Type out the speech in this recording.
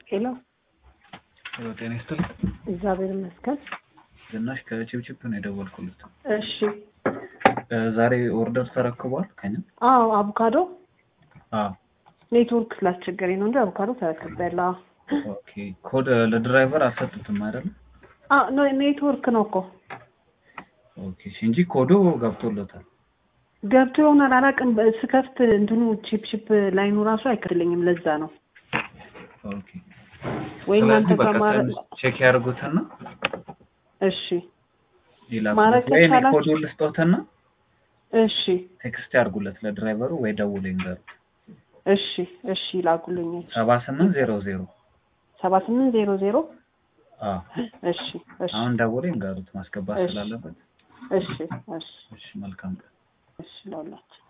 ሄሎ ሄሎ ጤና ይስጥልኝ። እግዚአብሔር ይመስገን። ዝናሽ ከቺፕቺፕ ነው የደወልኩለት። እሺ እ ዛሬ ኦርደር ተረክቧል ከኛ? አዎ አቮካዶ አዎ ኔትወርክ ስላስቸገረኝ ነው እንጂ አቮካዶ ተረክቤያለሁ። ኦኬ። ኮድ ለድራይቨር አልሰጡትም አይደል? አዎ ኖ ኔትወርክ ነው እኮ ኦኬ እሺ፣ እንጂ ኮዱ ገብቶለታል። ገብቶ ይሆናል አላውቅም። ስከፍት እንትኑ ቺፕ ቺፕ ላይኑ ራሱ አይከፍልኝም። ለዛ ነው ኦኬ። ወይ እናንተ ስለዚህ በቃ ከማረ ትንሽ ቼክ ያድርጉትና እሺ ይላኩለት። ማድረግ ወይ እኔ ከቻላችሁ- ኮዱን ልስጦትና እሺ ቴክስት ያድርጉለት ለድራይቨሩ ወይ ደውሎ ይንገሩ። እሺ እሺ ላኩልኝ። ሰባ ስምንት ዜሮ ዜሮ ሰባ ስምንት ዜሮ ዜሮ አዎ እሺ እሺ አሁን ደውሎ ይንገሩት ማስገባት እሺ። ስላለበት። እሺ እሺ እሺ መልካም ቀን። እሺ ለሁላችሁ